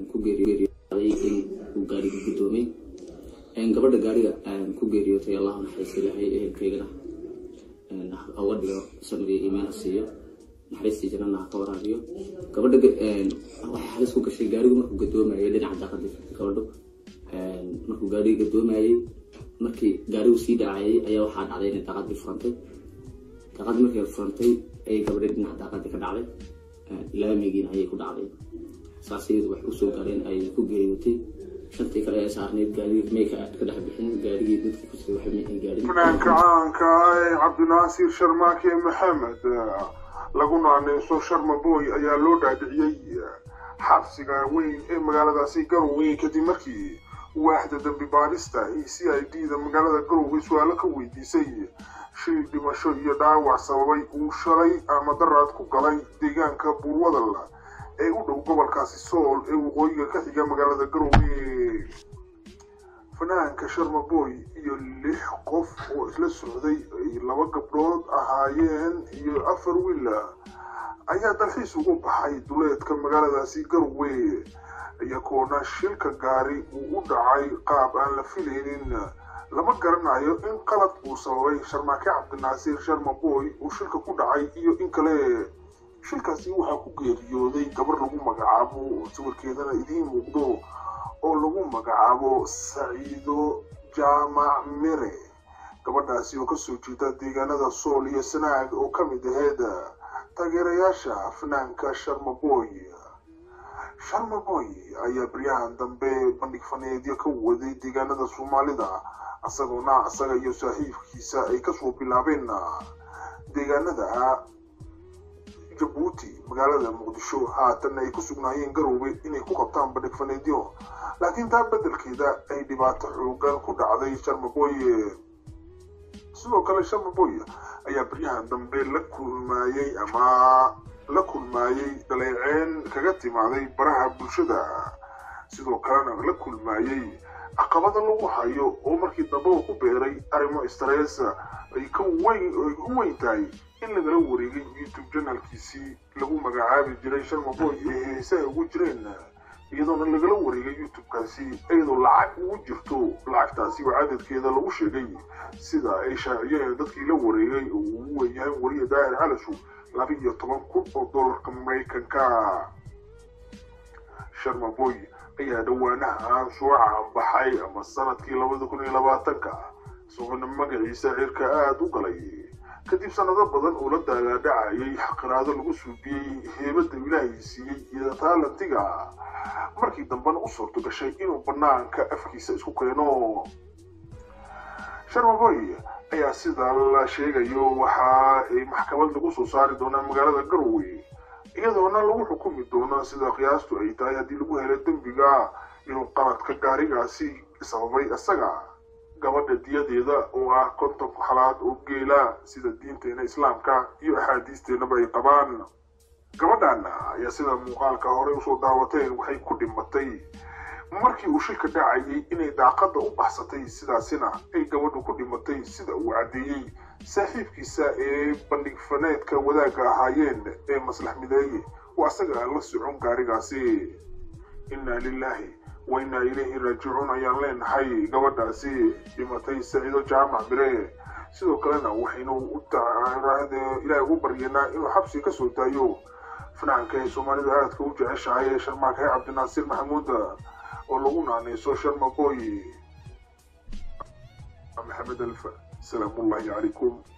ku geeriyooday in uu gaariga guddoomay gabadha gaariga ku geeriyootay allahu naxariista ilaahay ehelkaygana uga dhigo samriga iimaana siiyo naxariistii janana ha ka waraabiyo gabadha waxay halis ku gashay gaarigu markuu gadoomayay dhinaca daaqadii gabadho markuu gaariga gadoomayay markii gaarigu sii dhacayay ayaa waxaa dhacday inay daaqadii furantay daaqadii markay furantay ayay gabadhii dhinaca daaqadii ka dhacday laamigiina ayay ku dhacday saas iyadu waxay usoo gaareen ay ku geeriyootay shantii kale ee saarneyd gaarigii mayka ka dhex bixin gaarigii dadka kusii waxay mayay gaarin fanaanka caanka ee cabdinaasiir sharmaake maxamed lagu naaneyso sharma boy ayaa loo dhaadhiciyey xabsiga weyn ee magaaladaasi garowe kadib markii waaxda dambi baadhista ee c i d da magaalada garowe su-aalo ka weydiisay shil dhimasho iyo dhaawac sababay uu shalay ama daraad ku galay deegaanka buurwadal ee u dhow gobolkaasi sool ee waqooyiga ka xiga magaalada garowe fanaanka sharma boy iyo lix qof oo isla socday ay laba gabdhood ahaayeen iyo afar wiil ayaa dalxiis ugu baxay duleedka magaaladaasi garowe iyagoona shilka gaari uu u dhacay qaab aan la filaynin lama garanayo in qalad uu sababay sharmaake cabdinaasiir sharma boy uu shilka ku dhacay iyo in kale shilkaasi waxaa ku geeriyooday gabar lagu magacaabo sawirkeedana idiin muuqdo oo lagu magacaabo saciido jaamac mere gabadhaasi oo kasoo jeeda deegaanada sool iyo sanaag oo ka mid aheyd taageerayaasha fanaanka sharmaboy sharmaboy ayaa baryahan dambe bandhig faneedyo ka waday deegaanada soomaalida isagoona isaga iyo saaxiibkiisa ay kasoo bilaabeen deegaanada jabuuti magaalada muqdisho haatan ay ku sugnaayeen garowe inay ku qabtaan bandhig faneedyo laakiin taa beddelkeeda ay dhibaato xoogan ku dhacday sharmaboy sidoo kale sharmaboy ayaa baryahan dambe la kulmaayey ama la kulmaayey dhaleeceen kaga timaaday baraha bulshada sidoo kalena la kulmaayey caqabada lagu hayo oo markii dambe uu ku beeray arrimo stress ay ka weyn ay u weyn tahay in lagala wareegay youtube janalkiisii lagu magacaabi jiray sharmaboy ee heesaha ugu jireen iyadoona lagala wareegay youtube-kaasi iyadoo lacag ugu jirto lacagtaasi oo cadadkeeda lagu sheegay sida ay shaaciyeen dadkii la wareegay oo uu ugu weynyahay wariya daahir calashu laba iyo toban kun oo dollarka maraykanka sharmaboy ayaa dhawaanahan soo caanbaxay ama sanadkii labada kun iyo labaatanka isagoona magaciisa cirka aada u galay kadib sanado badan oo la daagaadhacayay xaqiraado lagu suubiyey heebada ilaahay siiyey iyo taalantiga markii dambena u suurto gashay inuu banaanka afkiisa isku keeno sharmaboy ayaa sida la sheegayo waxa ay maxkamad lagu soo saari doonaa magaalada garowe iyadoona lagu xukumi doono sida qiyaastu ay tahay haddii lagu helo dembiga inuu qaladka gaarigaasi sababay isaga gabadha diyadeeda oo ah konton halaad oo geela sida diinteena islaamka iyo axaadiisteenaba ay qabaan gabadhan ayaa sida muuqaalka horey usoo daawateen waxay ku dhimatay markii uu shilka dhacayay inay daaqada u baxsatay sidaasina ay gabadhu ku dhimatay sida uu caddeeyey saaxiibkiisa ee bandhig faneedka wadaagga ahaayeen ee maslax mideeye oo asaga la socon gaarigaasi inna lilaahi wa innaa ilayhi raajicuun ayaan leenahay gabadhaasi dhimatay saciido jaamac bire sidoo kalena waxaynu ilaahay ugu baryanaa inuu xabsi ka soo daayo fanaanka ee soomaalida aadka u jeceshahay ee sharmaake cabdinaasiir maxamuud oo lagu naaneyso sharmaboy maxamed alfa salaamullahi calaykum